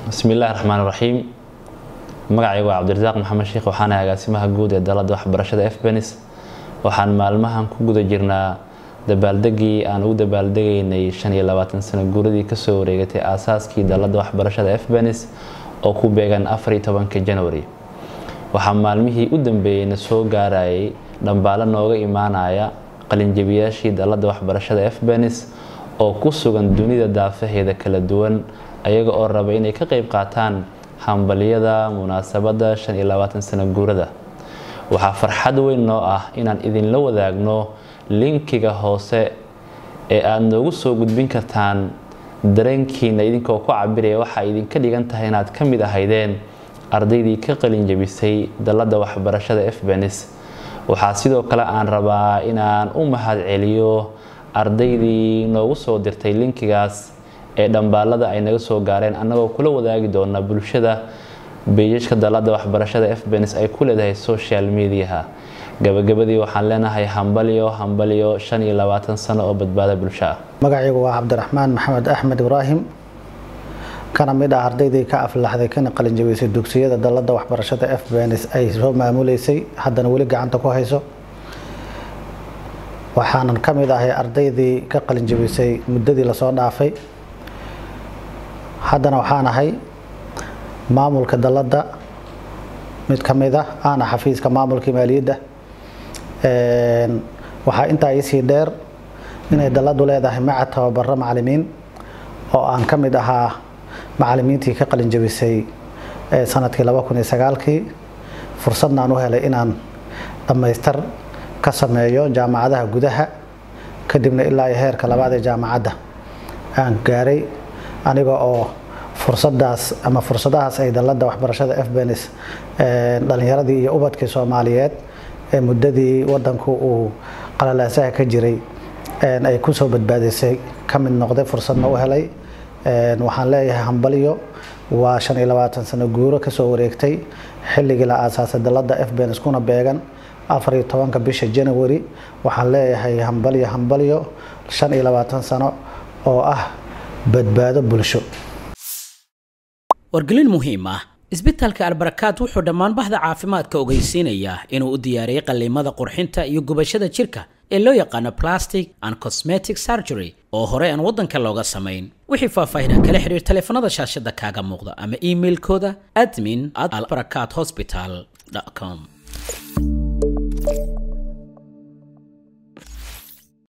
bismi illaahi raxmaan raxiim magacaygu waa cabdirasaaq maxamed sheekh waxaana agaasimaha guud ee dalada waxbarashada efbenis waxaan maalmahan ku guda jirnaa dabaaldegii aan ugu dabaaldegaynay shan iyo labaatan sano guuradii kasoo wareegatay aasaaskii dalada waxbarashada efbenis oo ku beegan afar iyo tobanka january waxaa maalmihii u dambeeyeyna soo gaarayay dhambaalo nooga imaanaya qalinjabiyaashii dalada waxbarashada efbenis oo ku sugan dunida daafaheeda kala duwan ayaga oo raba inay ka qayb qaataan hambalyada munaasabada shan iyo labaatan sano guurada waxaa farxad weyn noo ah inaan idinla wadaagno linkiga hoose ee aada noogu soo gudbin kartaan dareenkiina idinkoo ku cabiraya waxaa idinka dhigan tahay inaad ka mid ahaydeen ardaydii ka qalinjabisay dalada waxbarashada efbenis waxaa sidoo kale aan rabaa inaan u mahad celiyo ardaydii noogu soo dirtay linkigaas ee dhambaalada ay naga soo gaareen annagoo kula wadaagi doona bulshada beejajka dalada waxbarashada efbenis ay ku leedahay social mediaha gabagabadii waxaan leenahay hambalyo hambalyo shan iyo labaatan sano oo badbaada bulsho ah magacaygu waa cabdiraxmaan maxamed axmed ibraahim kana mid ah ardaydii ka aflaxday kana qalinjabiysay dugsiyada dalada waxbarashada efbenis ay soo maamuleysay haddana weli gacanta ku hayso waxaanan ka mid ahay ardaydii ka qalinjabisay muddadii lasoo dhaafay haddana waxaan ahay maamulka dalada mid ka mid ah aana xafiiska maamulka maaliyadda waxaa intaa iisii dheer inay daladu leedahay macad tababaro macalimiin oo aan ka mid ahaa macalimiintii ka qalinjabisay sanadkii laba kun iyo sagaalkii fursadna aan u helay inaan dhammaystar ka sameeyo jaamacadaha gudaha kadibna ilaa iyo heerka labaad ee jaamacadda aan gaaray aniga oo fursadaas ama fursadahaas ay dalada waxbarashada efbenis dhalinyaradii iyo ubadkii soomaaliyeed ee muddadii wadanku uu qalalaasaha ka jiray ay kusoo badbaadisay ka mid noqday fursadna u helay waxaan leeyahay hambalyo waa shan iyo labaatan sano guuro kasoo wareegtay xilligii la aasaasay dalada efbenis kuna beegan afar iyo tobanka bisha january waxaan leeyahay hambalyo hambalyo shan iyo labaatan sano oo ah badbaado bulsho wargelin muhiim ah isbitaalka albarakaad wuxuu dhammaan bahda caafimaadka ogeysiinayaa inuu u diyaariyey qalliimada qurxinta iyo gubashada jirka ee loo yaqaano plastic and cosmetic surgery oo hore aan waddanka looga samayn wixii faahfaahin kala xiriir taleefanada shaashada kaaga muuqda ama imailkooda admin at albarakaad hospital com